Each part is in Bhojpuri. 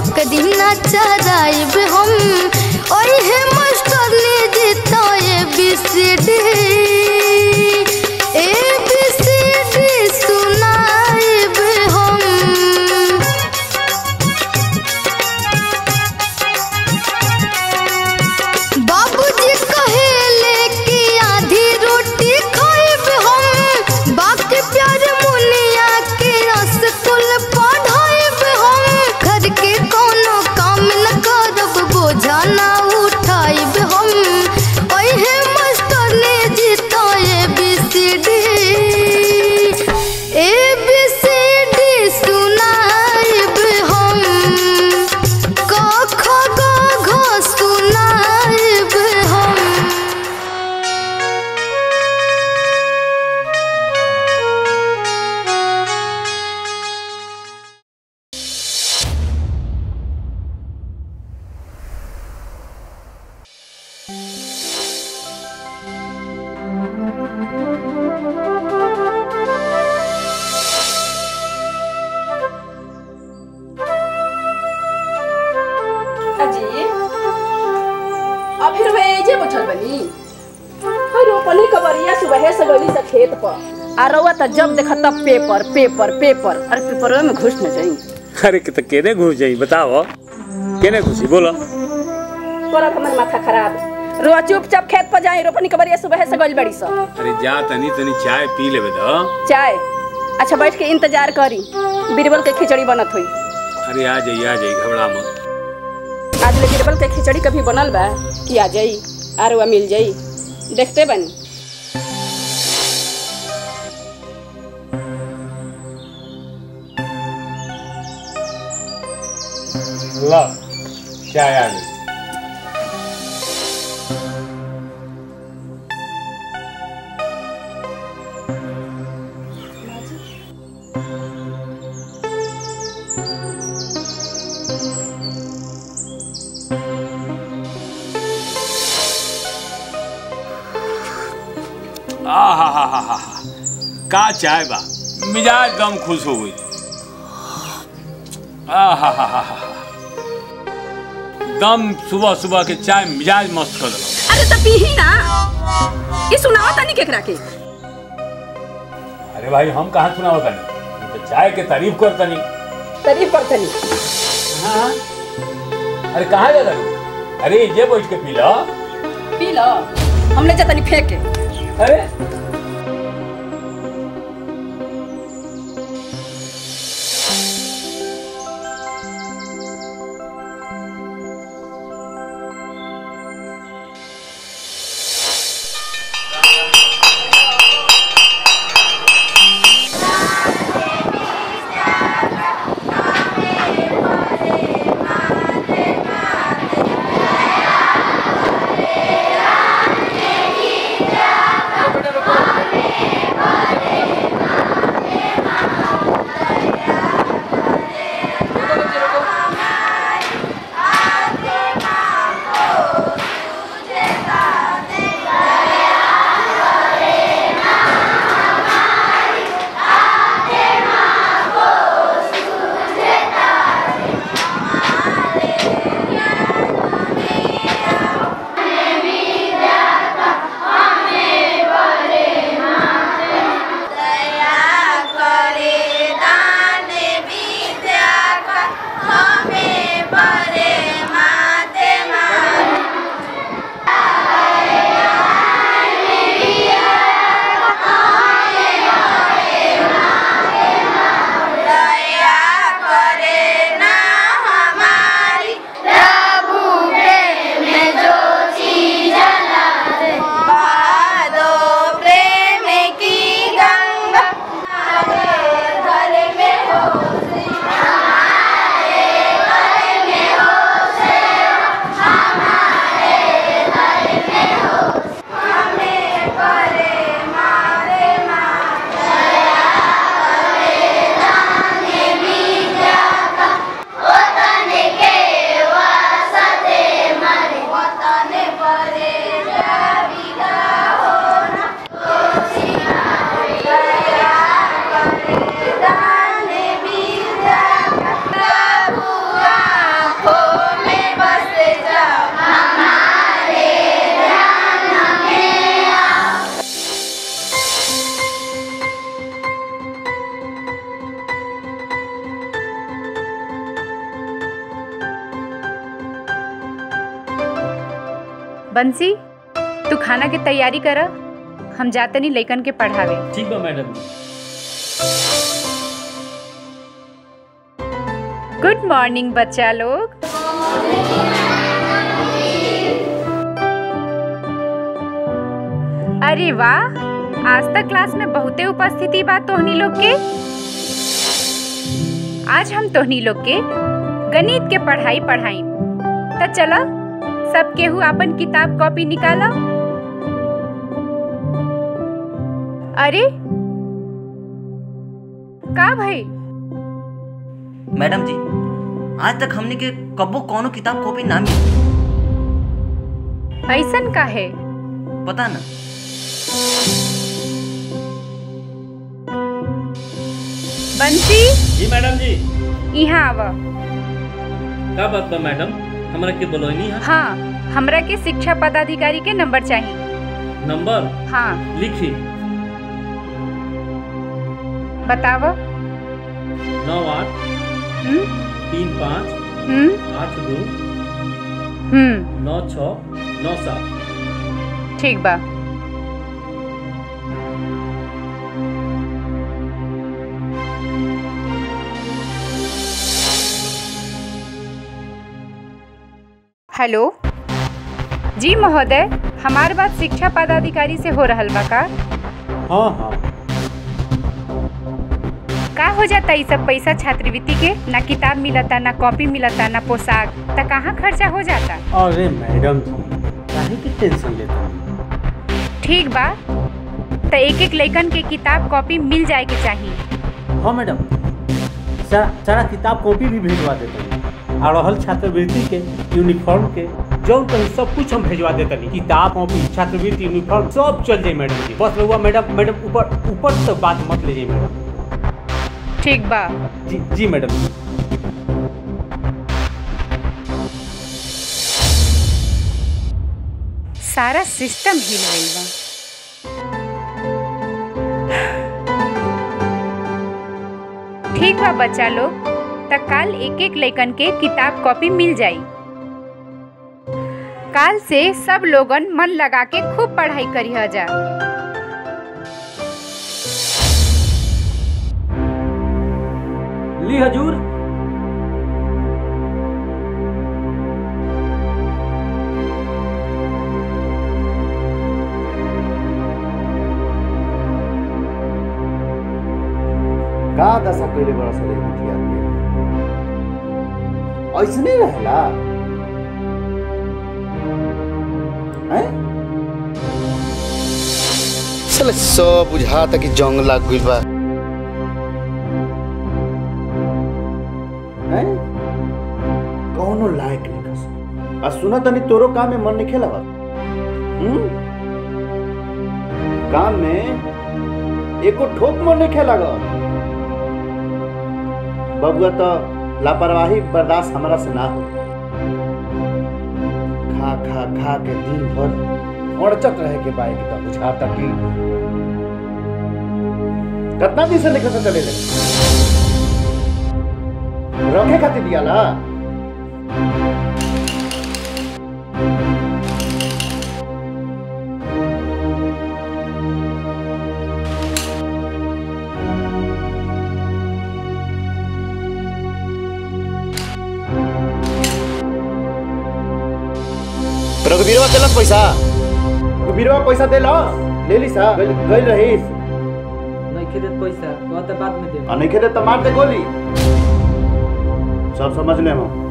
क दिन चराइब हम ओहे मास्टर ने जीता A B C D A B C D सुनाइब हम बाबूजी कहेले कि आधी रोटी खाइब हम बाकी प्यार मुनिया के स्कूल पढ़ाइब हम घर के कोनो काम न करब बोझा ना उठाइब हम ओहे मास्टर ने जीता A B C D A B C D सुनाइब हम क ख ग घ सुनाइब हम अजी अब फिर वे जे बैठल बनी हई रोपनी कबरिया सुबह से गली से खेत पर आ रउआ त जब देखा तब पेपर पेपर पेपर अरे पेपरवे में घुस न जाई अरे कि तो केने घुस जाई बताओ केने घुसी बोलो करत हमर माथा खराब रोआ चुपचाप खेत पर जाई रोपनी कबरिया सुबह से गली बड़ी स अरे जा तनी तनी चाय पी लेबे तो चाय अच्छा बैठ के इंतजार करी बीरबल के खिचड़ी बनत हुई अरे आ जाई आ जाई घबरा मत आज ले बीरबल के खिचड़ी कभी बनल बा कि आ जाई आरुआ मिल जाई देखते बनी ला चाय आ गई आ हा हा हा हा हा का चाय बा मिजाज दम खुश हो गई आ हा हा हा हा दम सुबह सुबह के चाय मिजाज मस्त कर देला अरे तो पीही ना ये सुनावा तनी केकरा के अरे भाई हम कहाँ सुना होता नहीं तो चाय के तारीफ करता नहीं तारीफ कर तनी हाँ अरे कहाँ जा रहा अरे ये बैठ के पी लो पी लो हमने जा तनी फेंक के अरे रुको बंसी तू खाना के तैयारी कर हम जातनी लइकन के पढ़ावे ठीक बा मैडम गुड मॉर्निंग बच्चा लोग अरे वाह आज तक क्लास में बहुते उपस्थिति बा तोहनी लोग के आज हम तोहनी लोग के गणित के पढ़ाई पढ़ाई त चला सब केहू अपन किताब कॉपी निकाला अरे का भाई मैडम जी आज तक हमने के कबो कौनो किताब कॉपी ना मिली ऐसन का है पता ना बंसी जी मैडम जी यहाँ आवा का बात बा मैडम हमरा के बोलौनी है हाँ हमरा के शिक्षा पदाधिकारी के नंबर चाहिए नंबर हाँ लिखी बताव नौ आठ हम्म तीन पाँच हम्म आठ दो हम्म नौ छः नौ सात ठीक बा हेलो जी महोदय हमार बात शिक्षा पदाधिकारी से हो रहल बा का हाँ हाँ का हो जाता ई सब पैसा छात्रवृत्ति के ना किताब मिलता ना कॉपी मिलता ना पोशाक त कहाँ खर्चा हो जाता अरे मैडम जी काहे की टेंशन लेते हैं ठीक बा त एक एक लइकन के किताब कॉपी मिल जाए के चाहिए हाँ मैडम सारा सारा किताब कॉपी भी भेजवा देते हैं और रहल छात्रवृत्ति के यूनिफॉर्म के जौन कहीं सब कुछ हम भेजवा देते हैं किताब कॉपी छात्रवृत्ति यूनिफॉर्म सब चल जाए मैडम जी बस रहुआ मैडम मैडम ऊपर ऊपर तक बात मत लीजिए मैडम ठीक बा जी जी मैडम जी सारा सिस्टम हिल गई बा ठीक बा बच्चा लोग त काल एक एक लइकन के किताब कॉपी मिल जाई काल से सब लोगन मन लगा के खूब पढ़ाई करी जा ली हजूर का दशा कइले बड़ा सले बिटिया के ऐसने रहला हैं साले सब बुझाता कि जंग लाग गइल बा हैं कौनो लायक नहीं कस आ सुना तनी तोरो काम में मन नहीं खेला हम्म काम में एको ठोक मन नहीं खेला बबुआ तो लापरवाही बर्दाश्त हमारा से ना हो खा खा खा के दिन भर अड़चत रहे के बाइक तो बुझाता कि कितना दिन से लेकर चले ले रखे खातिर दिया ला रघुवीरवा देलक पैसा बीरवा पैसा दे ला ले ली सा गइल गइल रहीस नहीं देत पैसा कहते बाद में दे आ नहीं खेदे तो मार दे गोली सब समझ ले हम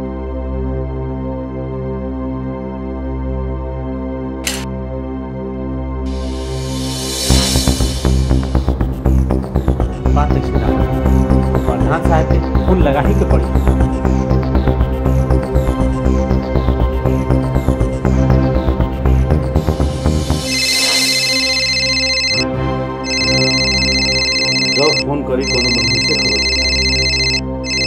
बात नहीं सुना प्रधान साहब के फोन लगा ही के पड़ी जब फोन करी कोनो बंधु से खबर सुनाई।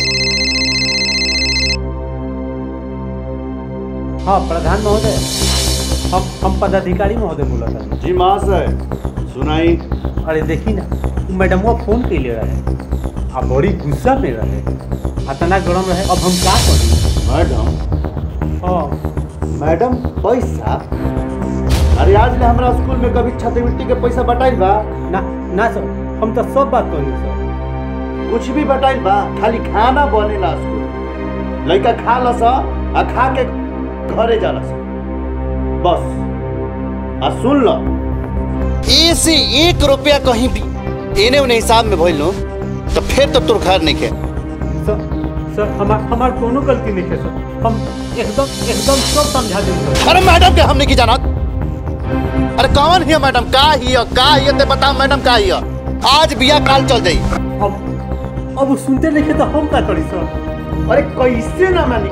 हाँ प्रधान महोदय हम हम पदाधिकारी महोदय बोला था जी महाशय सुनाई अरे देखी ना उ मैडमवा फोन के ले रहे आ बड़ी गुस्सा में रहे इतना गरम रहे अब हम का करी मैडम हाँ मैडम पैसा अरे आज ले हमरा स्कूल में कभी छात्रवृत्ति के पैसा बटाइल बा ना ना सर हम तो सब बात कहनी सर कुछ भी बटाइल बा खाली खाना बनेला स्कूल लड़का खा लस आ खा के घरे जाला स बस आ सुन लो ऐसे एक रुपया कहीं भी एने उन्हें हिसाब में भइल नो तो फिर तो तोर घर नहीं के सर सर हमार हमार कोनो गलती नहीं है सर हम एकदम एकदम सब समझा देंगे सर अरे मैडम के हमने की जानत अरे कौन हिया मैडम का हिया का हिया ते बता मैडम का हिया आज बिया काल चल जाई अब अब वो सुनते नहीं है तो हम क्या करी सर अरे कैसे ना मानी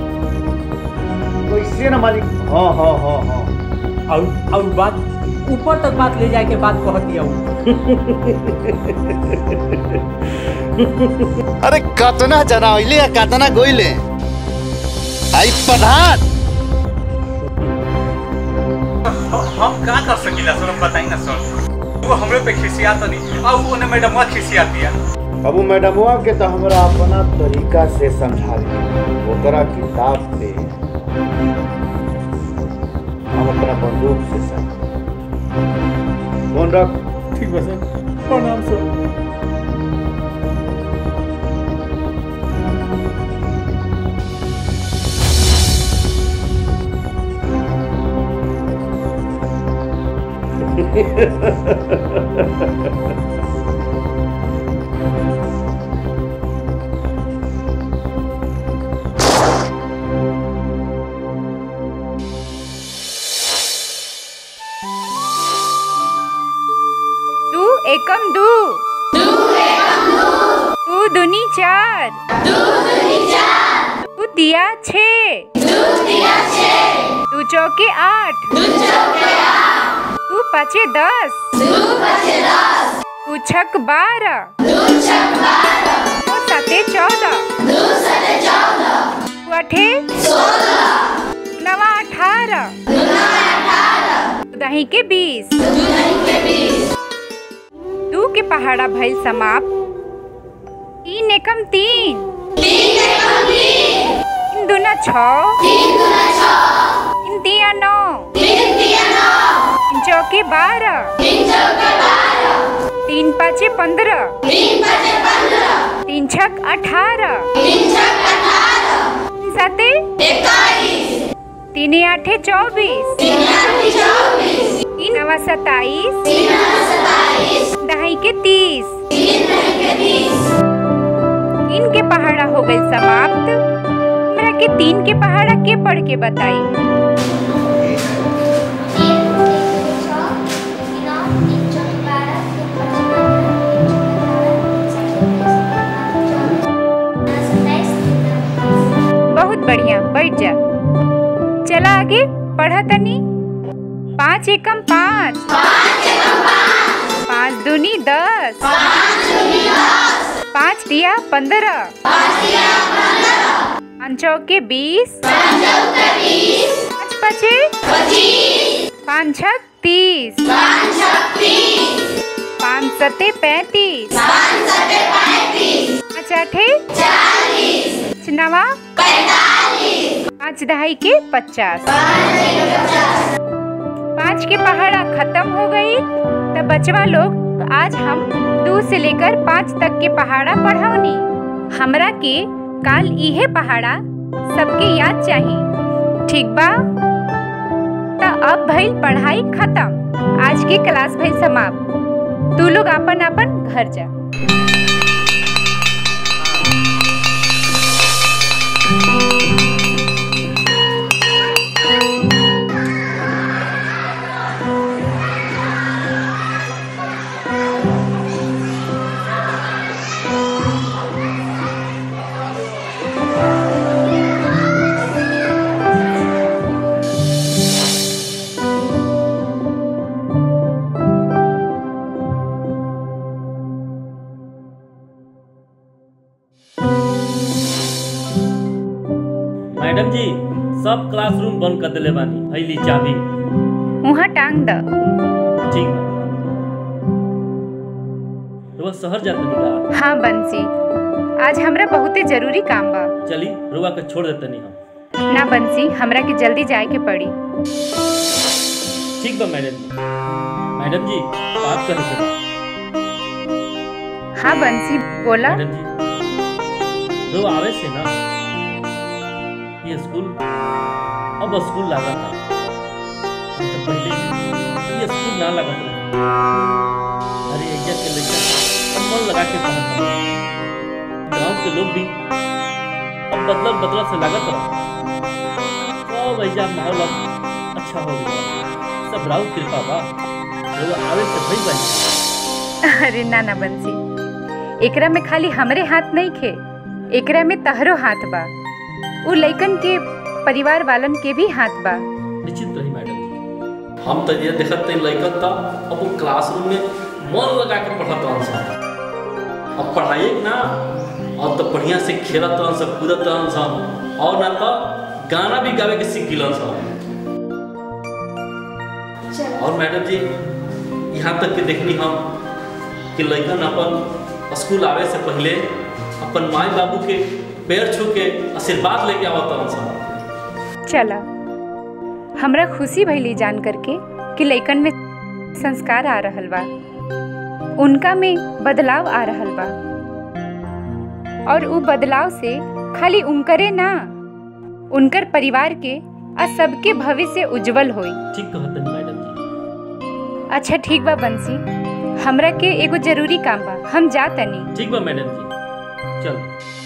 कैसे ना मानी हाँ हाँ हाँ हाँ और और बात ऊपर तक बात ले जाए के बात कह दिया अरे कतना जना होइले या कतना गोइले आई प्रधान हम का कर सकीला सर हम बताई ना सर वो हमरे पे खिसिया तो नहीं और उन्हें मैडम खिसिया दिया अब मैडमवा के तो हमरा अपना तरीका से समझा दी ओकरा किताब पे हम अपना बंदूक से सर फोन रख ठीक बा सर प्रणाम सर दू एकम दू दू दुनी चार दू दिया छे दू चौके आठ दू पाँचे दस दू छक बारह दू साते चौदह दू अठे नवा अठारह दही के बीस दू के पहाड़ा भइल समाप्त तीन एकम तीन तीन दूना छ तीन दिया नौ तीन चौके बारह तीन पाँचे पंद्रह तीन छक अठारह तीन साते तीन आठे चौबीस तीन नवा सताईस दहाई के तीस तीन के पहाड़ा हो गई समाप्त हमरा के तीन के पहाड़ा के पढ़ के बताई बहुत बढ़िया बैठ जा चला आगे पढ़ा तनी पाँच एकम पाँच पाँच दूनी दस पाँच दिया पंद्रह पाँच चौके बीस पाँच पचे पाँच छक तीस पाँच सते पैंतीस पाँच आठे पाँच नवा पाँच दहाई के पचास पाँच के पहाड़ा खत्म हो गई तब बचवा लोग आज हम दो से लेकर पाँच तक के पहाड़ा पढ़ौनी हमरा के काल इहे पहाड़ा सबके याद चाहिए ठीक बा त अब भइल पढ़ाई खत्म आज के क्लास भइल समाप्त तू लोग अपन अपन घर जा मैडम जी सब क्लासरूम बंद कर दिले बानी अइली चाबी वहाँ टांग द ठीक बा रुआ शहर जाते निका हाँ बंसी आज हमरा बहुते जरूरी काम बा चली रुआ के छोड़ देते नहीं हम ना बंसी हमरा के जल्दी जाए के पड़ी ठीक बा मैडम जी मैडम जी बात करे के बा हाँ बंसी बोला मैडम जी जो आवे से ना ये स्कूल अब स्कूल लगा था नहीं तो पहले ये स्कूल ना लगा था अरे एजा के लड़का अब मन लगा के पढ़ता गांव के लोग भी अब बदलत बदलत से लागत रहा सब ऐजा माहौल अब अच्छा हो गया सब राउत कृपा बा जो आवे से भई भाई अरे ना ना बंसी एकरा में खाली हमरे हाथ नहीं खे एकरा में तहरो हाथ बा उ लइकन के परिवार वालन के भी हाथ बा निश्चित रही मैडम जी हम तो ये देखत नहीं लइकन था अब वो क्लासरूम में मन लगा के पढ़त रहन सन अब पढ़ाई ना और तो बढ़िया से खेलत रहन सन कूदत रहन सन और ना तो गाना भी गावे के सीख गिलन सन और मैडम जी यहाँ तक के देखनी हम कि लइकन अपन स्कूल आवे से पहले अपन माई बाबू के पैर छू के आशीर्वाद लेके आवत रहन सन चला हमरा खुशी भइली जान करके कि लइकन में संस्कार आ रहल बा उनका में बदलाव आ रहल बा और उ बदलाव से खाली उनकरे ना उनकर परिवार के आ सबके भविष्य उज्जवल होई ठीक कहतन मैडम जी अच्छा ठीक बा बंसी हमरा के एगो जरूरी काम बा हम जा तनी ठीक बा मैडम जी चल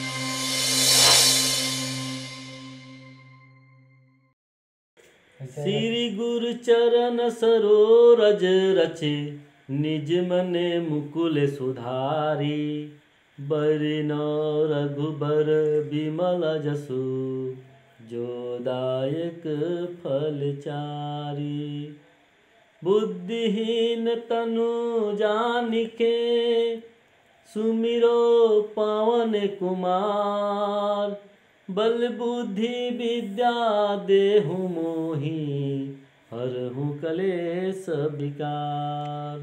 श्री गुरु चरण सरोरज रचे निज मने मुकुल सुधारी बरिन रघुबर विमल जसु जोदायक फल चारी बुद्धिहीन तनु जानिके सुमिरो पवन कुमार बल बुद्धि विद्या देहु मोहि हरहु कलेश विकार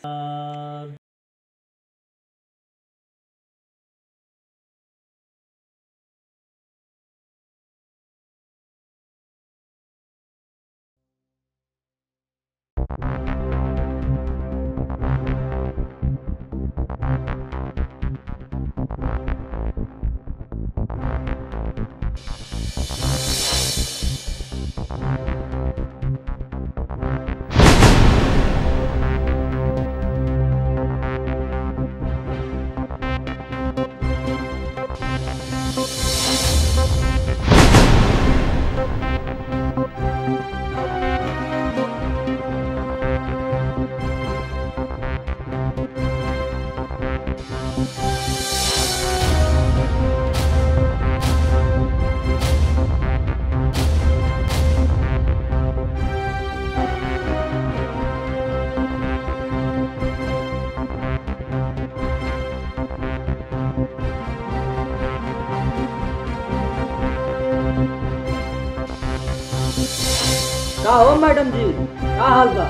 का हो मैडम जी का हाल बा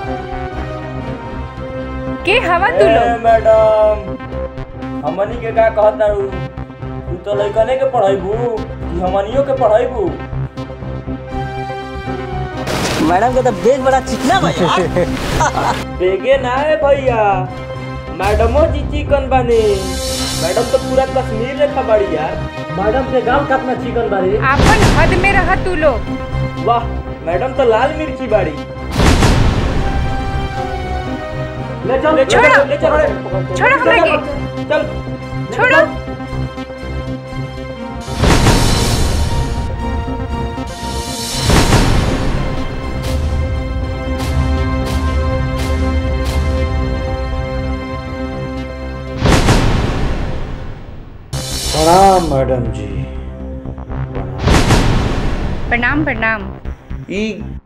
के हवा तू लोग मैडम हमनी के का कहत तारू तू तो लइकने के पढ़ाइबू कि हमनियो के पढ़ाइबू मैडम का तो बेग बड़ा चिकना बा यार बेगे ना है भैया मैडमो जी चिकन बानी मैडम तो पूरा कश्मीर रेखा बाड़ी यार मैडम के गांव कितना चिकन बारी आपन हद में रह तू लोग वाह मैडम तो लाल मिर्ची बाड़ी ले चल ले चल छोड़ो। ले चल छोड़ो हमरा के चल छोड़ो प्रणाम मैडम जी प्रणाम प्रणाम ई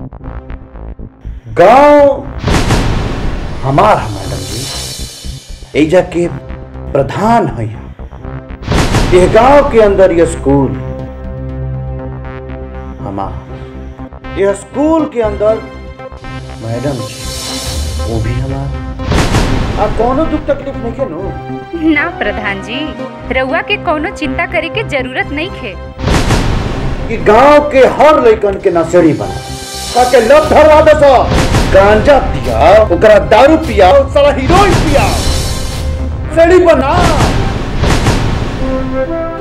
गांव हमार है मैडम जी एजा के प्रधान है ये गांव के अंदर ये स्कूल हमार ये स्कूल के अंदर मैडम जी वो भी हमार आ कोनो दुख तकलीफ नहीं के नो ना प्रधान जी रउआ के कोनो चिंता करे के जरूरत नहीं खे कि गांव के हर लइकन के नशेड़ी बना ताके लत धरवा दे सो गांजा पिया ओकरा दारू पिया सारा हीरोइन पिया सेड़ी बना